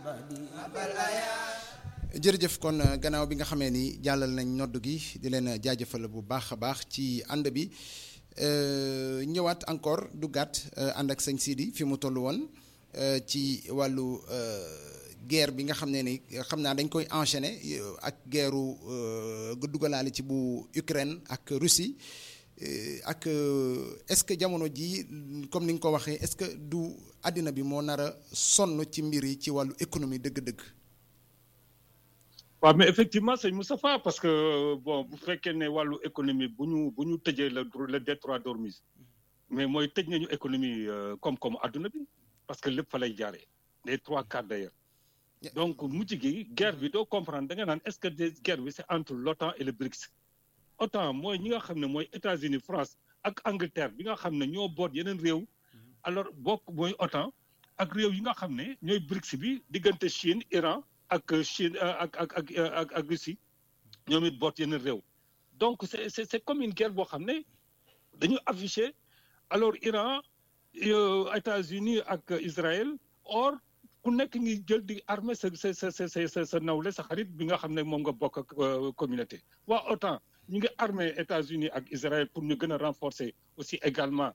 jërëjëf kon gannaaw bi nga xamee ni jàllal nañ nodd gi di leen jaajëfal bu baax a baax ci ànd bi ñëwaat encore du gàtt ànd ak sëñ Sidi fi mu toll woon ci wàllu guerre bi nga xam ne ni xam naa dañ koy enchaîner ak guerru gu dugalaale ci bu Ukraine ak Russie ak est-ce que jamono ji comme ni nga ko waxee est-ce que du àddina bi moo nar a sonn ci mbir yi ci wàllu économie dëgg-dëgg. waaw mais effectivement sëñ Moustapha parce que bon bu fekkee ne wàllu économie bu ñu bu ñu tëjee le le détroit d'Ormuz mais mooy tëj nañu économie koom-koom adduna bi parce que lépp fa lay jaaree les trois quarts d'ailleurs donc mujj gi guerre bi doo comprendre da nga naan est-ce que des guerre bi c'est entre l'OTAN et le BRICS OTAN mooy ñi nga xam ne mooy États-Unis France ak Angleterre bi nga xam ne ñoo boot yeneen réew alors bokk mooy OTAN ak réew yi nga xam ne ñooy BRICS bi diggante Chine Iran ak Chine ak ak ak ak ak Russie ñoom it boot yeneen réew donc c'est c'est c'est comme une guerre boo xam ne dañu affiché alors Iran États-Unis ak Israël or ku nekk ngi jël di armée sa sa sa sa sa sa nawle sa xarit bi nga xam ne moom nga bokk ak communauté waa OTAN ñu ngi armée États-Unis ak Israël pour ñu gën a renforcer aussi également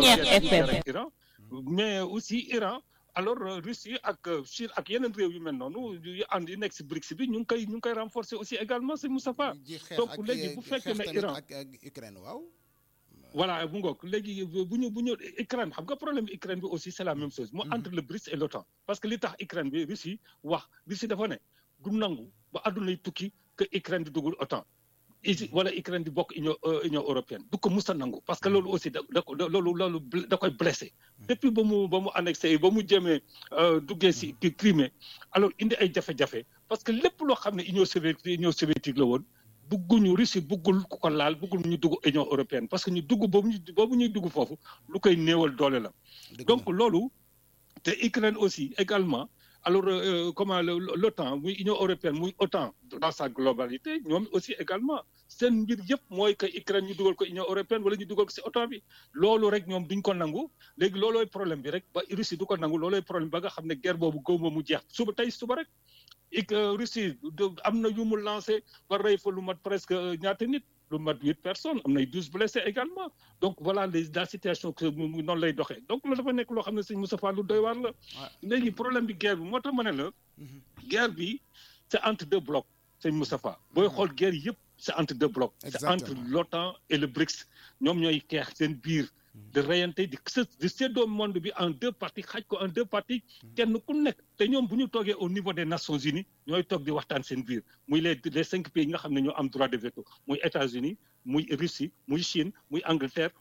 Iran mais aussi Iran alors Russie ak Chine ak yeneen réew yu mel noonu yu ànd yi nekk si BRICS bi ñu ngi koy ñu ngi koy renforcer aussi également c'est Moustapha donc léegi bu fekkee ne Iran ak Ukraine waaw voilà bu ngoog léegi bu ñu bu ñu Ukraine xam nga problème bi Ukraine bi aussi c'est la même chose mu entre le BRICS et l'OTAN parce que li tax Ukraine bi Russie wax Russie dafa ne du nangu ba àdduna tukki que Ukraine di dugul OTAN wala Ukraine di bokk union union européenne du ko musa nangu parce que loolu aussi da da loolu loolu da koy blessé depuis ba mu ba mu annexé ba mu jëmee duggee si Crimée alors indi ay jafe-jafe parce que lépp loo xam ne union soviétique union soviétique la woon bugguñu Russie buggul ku ko laal buggul ñu dugg union européenne parce que ñu dugg boobu ñu boobu ñuy dugg foofu lu koy néewal doole la donc loolu te Ukraine aussi également alors euh, comment l'OTAN muy Union européenne muy OTAN dans sa globalité ñoom aussi également seen mbir yëpp mooy que Ukraine ñu dugal ko Union européenne wala ñu dugal ko ci OTAN bi loolu rek ñoom duñ ko nangu léegi loolooy problème bi rek ba Russie du ko nangu loolooy problème ba nga xam ne guerre boobu góob mu jeex suba tey suba rek ik Russie am na yu mu lancé ba rey fa lu mat presque ñaata nit lu mat huit personnes am nay douze blessés également donc voilà les la situation que noonu lay doxee donc loolu dafa nekk loo xam ne sëñ Moustapha lu doy waar la léegi problème bi guerre bi moo tax ma ne la guerre bi c'est entre deux blocs sëñ Moustapha booy xool guerre yëpp c'est entre deux blocs c'est entre l'OTAN et le BRICS ñoom ñooy xeex seen biir de reyante di di séddoo monde bi en deux parties xaaj ko en deux parties kenn ku nekk te ñoom bu ñu toogee au niveau des Nations Unies ñooy toog di waxtaan seen biir muy les les cinq pays yi nga xam ne ñoo am droit de veto muy États-Unis muy Russie muy Chine muy Angleterre